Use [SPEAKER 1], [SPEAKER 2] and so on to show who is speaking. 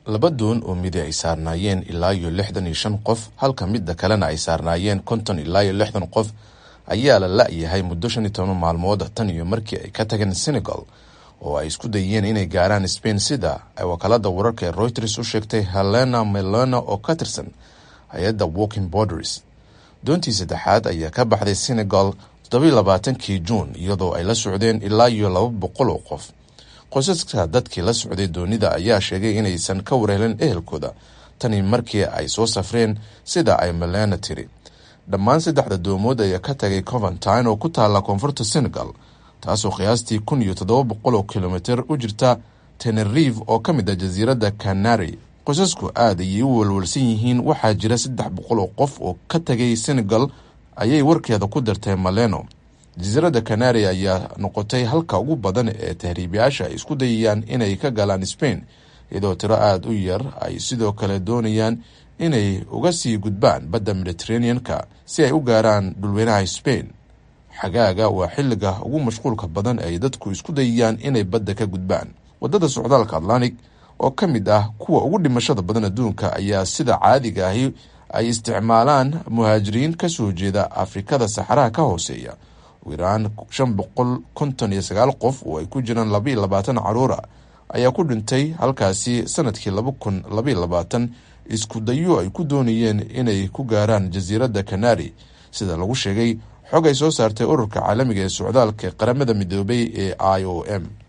[SPEAKER 1] laba doon oo midi ay saarnaayeen ilaa iyo lixdan iyo shan qof halka midda kalena ay saarnaayeen konton ilaa iyo lixdan qof ayaa la la-yahay muddo shan iyo toban maalmood tan iyo markii ay ka tageen senegal oo ay isku dayeen inay gaaraan spain sida ay wakaalada wararka ee reuters u sheegtay helena melona oo ka tirsan hay-adda walking borders doontii saddexaad ayaa ka baxday senegal toddobiyo labaatankii juun iyadoo ay la socdeen ilaa iyo laba boqol oo qof qoysaska dadkii la socday doonida ayaa sheegay inaysan ka warhelin ehelkooda tani markii ay soo safreen sida ay melena tiri dhammaan saddexda doomood ayaa ka tagay coventine oo ku taala koonfurta senegal taasoo qiyaastii kun iyo toddoba boqol oo kilomitr u jirta tenerive oo ka mid ah jasiiradda canary qoysasku aad ayay u walwalsan yihiin waxaa jira saddex boqol oo qof oo ka tagay senegal ayay warkeeda ku dartay maleno jasiiradda canary ayaa noqotay halka ugu badan ee tahriibayaasha ay isku dayayaan inay ka galaan spain iyadoo tiro aada u yar ay sidoo kale doonayaan inay uga sii gudbaan badda mediteranean-ka si ay u gaaraan dhulweynaha spain xagaaga waa xilliga ugu mashquulka badan ay dadku isku dayayaan inay badda ka gudbaan wadada socdaalka atlantic oo ka mid ah kuwa ugu dhimashada badan adduunka ayaa sida caadiga ahi ay isticmaalaan muhaajiriin kasoo jeeda afrikada saxaraha ka hooseeya ugu yaraan shan boqol konton iyo sagaal qof oo ay ku jiraan laba iyo labaatan caruura ayaa ku dhintay halkaasi sanadkii laba kun labaiyo labaatan isku dayo ay ku doonayeen inay ku gaaraan jasiiradda canary sida lagu sheegay xog ay soo saartay ururka caalamiga ee socdaalka qaramada midoobay ee i o m